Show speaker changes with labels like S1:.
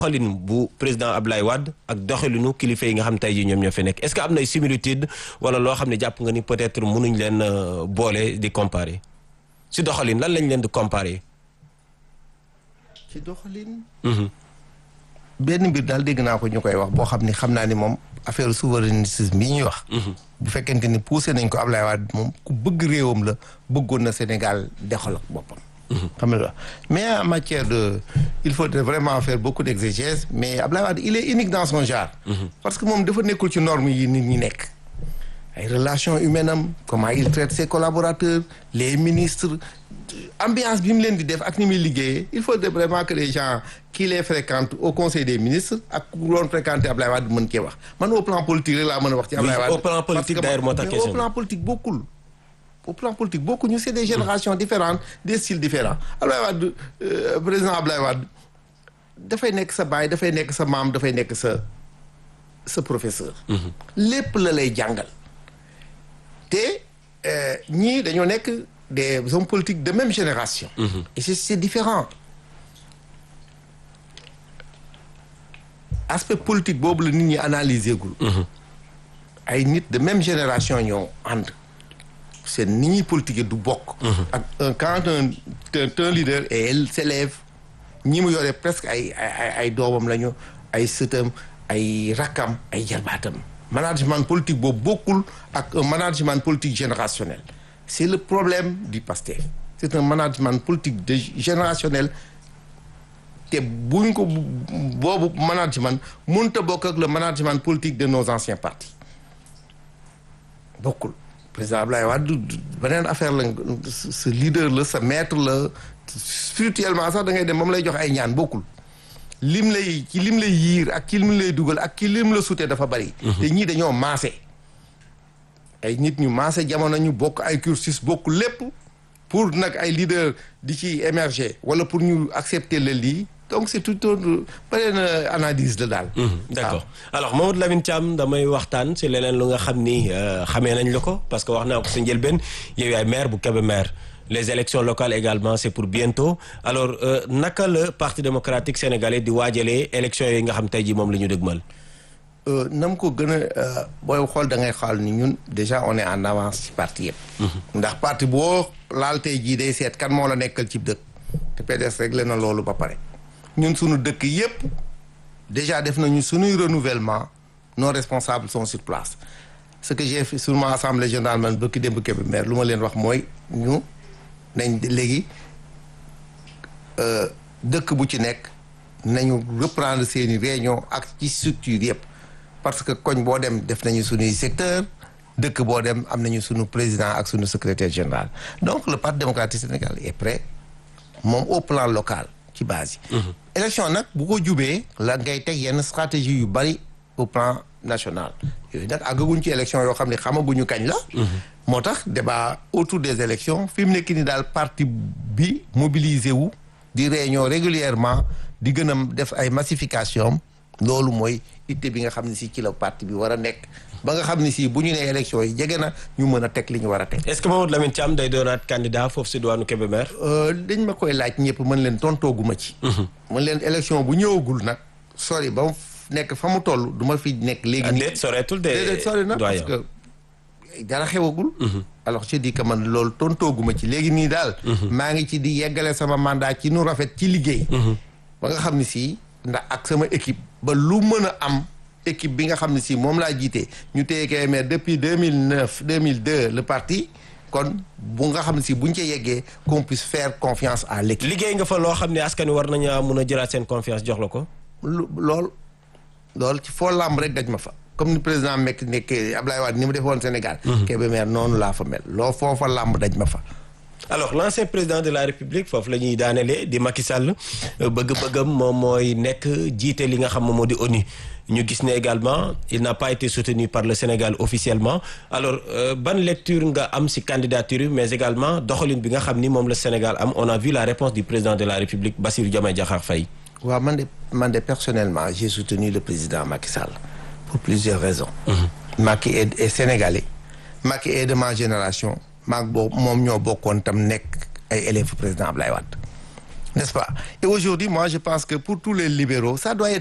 S1: doxalin bu président Ablaye Wade ak doxalinu kilifa yi nga xam tey jii ñoom ñoo fi nekk est-ce que am na ay similitude wala loo xam ne jàpp nga ni peut-être mënuñ leen boole di comparer si doxalin lan lañ leen di comparer.
S2: ci doxalin. benn mbir daal dégg naa ko ñu koy wax boo xam ni xam naa ni moom affaire souverainisme bi ñuy wax. bu fekkente ni poussé nañ ko Ablaye Wade moom ku bëgg réewam la bëggoon na Sénégal dexal ak boppam. xam nga mais en matière de il faut vraiment faire beaucoup d'exégèse mais Ablaye Wade il est unique dans son genre. parce que moom dafa nekkul ci normes yi nit ñi nekk. ay relations humaines am comment il traite ses collaborateurs les ministres ambiance bi mu leen di def ak ni muy liggéeyee il faut vraiment que les gens qui les fréquentent au conseil des ministres ak ku doon fréquenter Ablaye Wade mën cee wax man au plan politique rek laa mën a wax. ci Ablaye Wade
S1: au plan politique d'ailleurs moo tax
S2: mais au plan politique bokkul. au plan politique bokkuñu c'est des générations différentes des styles différents Ablaye Wade président Ablaye Wade dafay nekk sa baay dafay nekk sa maam dafay nekk sa sa professeur. lépp la lay jàngal. te ñii dañoo nekk des hommes politiques de même génération. et c'est c'est différent. aspect politique boobu la nit ñi analyser gul. ay nit de même génération ñoo ànd. c'est ni ñuy politique du bokk. ak un quand un un leader et elle s'élève ñi mu yore presque ay ay ay doomam lañu ay sëtam ay rakkam ay jarbaatam. management politique boobu bokkul ak un management politique générationnel c'est le problème du PASTEF c'est un management politique de générationnel te buñ ko boobu management mënut a bokk ak le management politique de nos anciens partis bokkul président Ablaye Wade beneen affaire la sa leader la sa maître la spirituellement sax da ngay dem moom lay jox ay ñaan bokkul lim lay ci lim lay yiir ak ci lim lay dugal ak ci lim la sutee dafa bari. te ñii dañoo maase. ay nit ñu maase jamono ñu bokk ay cursus bokk lépp pour nag ay leader di ci émerger wala pour ñu accepter le lii donc c'est tout un beneen analyse la daal.
S1: d'accord alors Mamadou Lamine Thiam damay waxtaan ci leneen lu nga xam ni xamee nañ la ko parce que wax naa ko sa njëlbeen yow yaay maire bu Kébémer. les élections locales également c'est pour bientôt alors naka la parti démocratique sénégalais di waajalee élections yi nga xam tey jii moom la ñu dëgmal.
S2: na mu ko gën a booy xool da ngay xool ni ñun déjà on est en avance ci parti yëpp. ndax parti boo laal tey jii day seet kan moo la nekkal ci dëkk. te PDS réglé na loolu ba pare. ñun suñu dëkk yëpp déjà def nañu suñuy renouvellement nos responsables sont sur place ce que j'ai fait sur ma assemblée générale man bëkki démb Kébémer lu ma leen wax mooy ñu. nañ léegi dëkk bu ci nekk nañu reprendre seeni réunion ak ci structure yëpp parce que koñ boo dem def nañu suñuy secteur dëkk boo dem am nañu suñu président ak suñu secrétaire général donc le parti démocratique sénégalais est prêt moom au plan local ci base yi élection nag bu ko jubee la ngay teg yenn stratégie yu bari au plan national yooyu nag àggaguñ ci élection yoo xam ne xamaguñu kañ la moo tax débat autour des élections fi mu nekk ni daal parti bi mobilisé wu di réunion régulièrement di gën a def ay massification loolu mooy itte bi nga xam ne si ci la parti bi war a nekk ba nga xam ne si bu ñu nee élections yi jege na ñu mën a teg li ñu war a teg.
S1: est-ce que Mamadou Lamine Thiam day doonaat candidat foofu si diwaanu Kébémer.
S2: dañ ma koy laaj ñëpp mën leen tontooguma ci. mën leen élection bu ñëwagul nag sori ba mu nekk fa mu toll du ma fi nekk. léegi nii
S1: déet soreetul de.
S2: déedéet sori na parce que. dara xewagul. alors je dis que man loolu tontooguma ci léegi nii daal. maa ngi ci di yeggale sama mandat ci nu rafet ci liggéey. ba nga xam ne si ndax ak sama équipe ba lu mën a am équipe bi nga xam ne si moom laa jiite ñu téye Kébémer depuis 2009 2002 le parti kon bu nga xam ne si buñ ca yeggee qu'on puisse faire confiance à l'équipe.
S1: liggéey nga fa loo xam ne askan wi war nañu mun a jëlaat seen confiance jox la ko.
S2: lu lool lool ci foo làmb rek daj ma fa. comme ni président mekk nekk Ablaye Wade ni mu defoon Sénégal. Kébémer noonu laa fa mel loo foofa làmb daj ma fa.
S1: alors l'ancien président de la République foofu la ñuy daanelee di Macky Sall bëgg-bëggam moom mooy nekk jiite li nga xam moom moo di ONU ñu gis ne également il n'a pas été soutenu par le Sénégal officiellement alors ban lecture nga am ci candidature mais également doxalin bi nga xam ni moom la Sénégal am on a vu la réponse du président de la République Bassirou Diomaye Diakhar Faye.
S2: waaw man de man de personnellement j'ai soutenu le président Macky Sall. pour plusieurs raisons. Macky est, est sénégalais. Macky est de ma génération. maag boobu moom ñoo bokkoon tam nekk ay élèves président Ablaye Wade. n'est-ce pas et aujourd'hui moi je pense que pour tous les libéraux ça doit être